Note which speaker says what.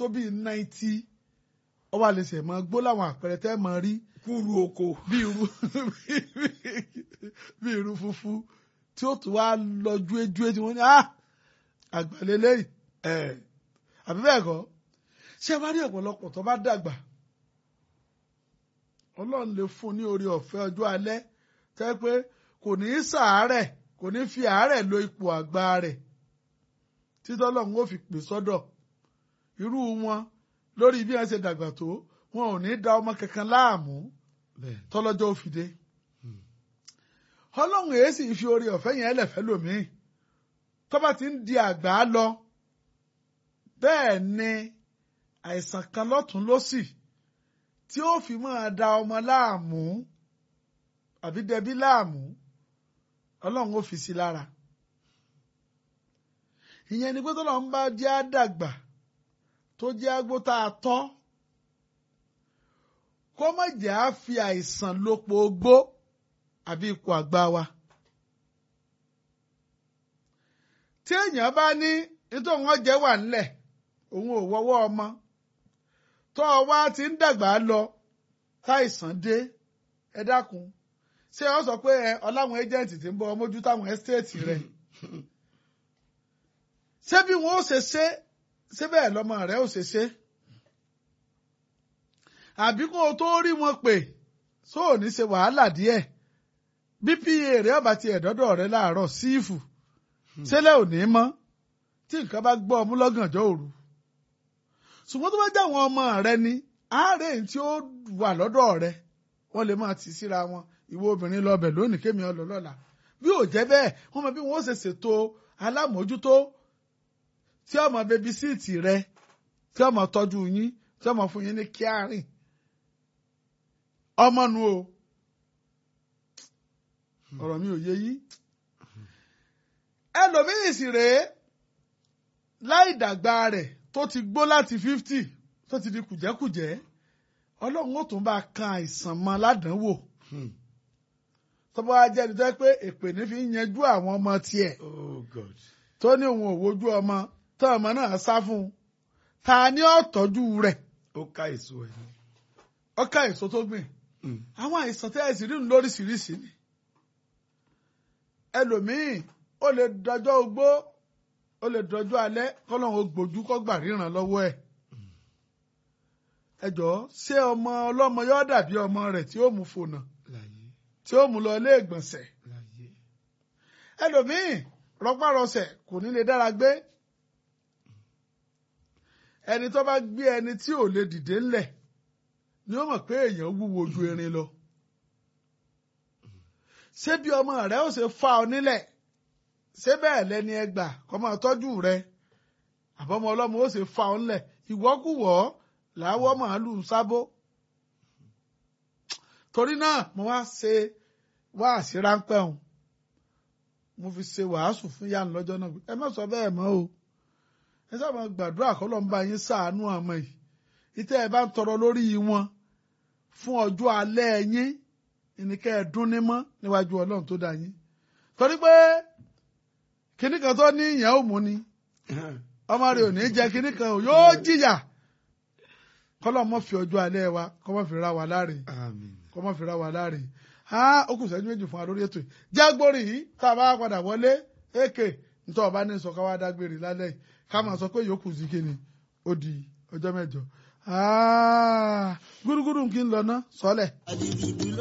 Speaker 1: tó bíi náìtì ó wà lè ṣe mọ́ gbó láwọn àpẹẹrẹ tẹ́ mọ́ rí
Speaker 2: kúrú oko.
Speaker 1: bí irú bí irú funfun tí ó tún wá lọ juéjué tí wọ́n ní ah àgbàlélẹ́yìn ẹ̀ àbí bẹ́ẹ̀ kọ́ ṣé wá rí ọ̀pọ̀lọpọ̀ tó bá dàgbà ọlọ́run lè fún ní orí ọ̀fẹ́ ọjọ́ alẹ́ tẹ́ pé kò ní í sàárẹ̀ kò ní fi àárẹ̀ lo ipò àgbà rẹ̀ títọ́ ọlọ́run ó fi pè sọ́dọ̀ irú wọn lórí bí wọ́n ṣe dàgbà tó wọn ò ní da ọmọ kankan láàmú
Speaker 2: bẹ́ẹ̀
Speaker 1: tọ́lọ́jọ́ ó fi dé ọlọ́run èyí sì fi orí ọ̀fẹ́ yẹn lẹ̀fẹ́ lòmíì tó bá ti ń di àgbà lọ bẹ́ẹ̀ ni àìsàn kan lọ́tún lọ́sì tí ó fi máa da ọmọ láàmú àbí dẹbí láàmú ọlọ́run ó fi sí lára ìyẹn ni pé tọ́lọ́run bá jẹ́ àdàgbà tó jẹ́ agbó tá a tọ́ kó má jẹ́ á fi àìsàn lòpọ̀ ogbó àbí ipò àgbà wa. tí èèyàn bá ní nítorí wọn jẹ́ wà ńlẹ̀ òun ò wọ́wọ́ ọmọ tó o wá ti ń dàgbà lọ táìsàn dé ẹ dákun ṣé ọ sọ pé ẹ ọláwọn ẹjẹǹtì tí ń bọ ọmọjú táwọn ẹsítéètì rẹ ṣé bí wọn ó ṣe ṣe ṣé bẹ́ẹ̀ lọ́mọ rẹ ó ṣe ṣe àbí kó o tó rí wọn pè sóò ní ṣe wàhálà díẹ̀ bí pa rẹ ọba ti ẹ̀dọ́dọ̀ rẹ láàárọ̀ sífù ṣẹlẹ̀ ò ní mọ́ tí nǹkan bá gbọ́ ọmú lọ́gànjọ́ òru ṣùgbọ́n tó bá jẹ́ àwọn ọmọ rẹ ni àárẹ̀ tí ó wà lọ́dọ̀ rẹ wọ́n lè máa tì síra wọn ìwọ obìnrin lọ́bẹ̀ lónìí kémi ọlọ́ lọ́la bí ò jẹ́ bẹ́ẹ̀ wọ́n mọ bí wọ́n ṣe ṣètò alámòójútó tí ọmọ bẹbí síìtì rẹ tí ọmọ tọ́jú yín tí ọmọ fún yín ní kíárìn ọmọ nu o ọ̀rọ̀ mi ò yé yín ẹlòmíì sì rèé láì dàgbà rẹ̀ tó ti gbó láti fifty tó ti di kùjẹ́kùjẹ́ ọlọ́run ó tún bá kan àìsàn mọ́ ládánwò tọ́ba wa jẹ́ ẹni tó yẹ pé èpè ní fi ń yanjú àwọn ọmọ tiẹ̀
Speaker 2: oh god.
Speaker 1: tó ní òun ò wojú ọmọ tó ọmọ náà sá fún un ta ni ó tọ́jú rẹ̀
Speaker 2: ó ká èso ẹ̀ ní.
Speaker 1: ọkà èso tó gbìn àwọn àìsàn tẹ́ ẹ̀ sì rí lóríṣiríṣi ni ẹlòmíì ó lè dọjọ́ ogbó ó lè dọjọ́ alẹ́ kọ́lọ́hún ó gbójú kọ́ gbà ríran lọ́wọ́ ẹ̀ ẹ jọ̀ọ́ ṣé ọmọ ọlọ́mọ yóò dàbí ọmọ rẹ̀ tí ó mú fònà
Speaker 2: láyé
Speaker 1: tí ó mú lọ ilé ìgbọ̀nsẹ̀
Speaker 2: láyé.
Speaker 1: ẹlòmíì rọpárọsẹ̀ kò ní lè dára gbé ẹni tó bá gbé ẹni tí ò lè dìde ńlẹ̀ ni ó mọ̀ pé èèyàn wúwo ju erin lọ ṣé bí ọmọ rẹ ó ṣe fa ọ nílẹ̀ ṣé bẹ́ẹ̀ lẹni ẹgbà kọ́ máa tọ́jú rẹ àbọ̀mọ ọlọ́mọ ó ṣe fa ọ nílẹ̀ ìwọ́kùwọ́ làwọ̀ màálù ń sábó torí náà mo wá ṣe wáàsí ráńpẹ́ òun mo fi ṣe wàásù fún yánu lọ́jọ́ náà ẹ má sọ bẹ́ẹ̀ mọ́ o ẹ sábà gbàdúrà kọ́lọ́ ń bá yín ṣàánú àmọ́ yìí ìtẹ́ ẹ bá ń tọrọ lórí wọn fún ọjọ́ alẹ́ yín ìníkẹ́ ẹ dún ní mọ́ níwájú ọlọ́run tó dá yín torí pé kinní kan tó ní ìyẹn ò mú ni ọmọ rẹ ò ní jẹ kinní kan ò yóò jìyà kọ́lọ́ mọ́ fi ọjọ́ alẹ́ wa kọ́ mọ́ fi ra wa láre
Speaker 2: àmín.
Speaker 1: kọ́ mọ́ fi ra wa láre á ó kù sẹ́jú méjì fún wa lórí ètò yìí jágbórí yìí tá a bá padà wọlé èkè nítorí ọba ní sọ ká wá dágbére lálẹ́ yìí ká máa sọ pé yòókù sí kíni ó di ọjọ́ mẹ́jọ. Ah, gúrúgúrú kí n lọ ná sọ́lẹ̀.
Speaker 3: àdìdùdù ló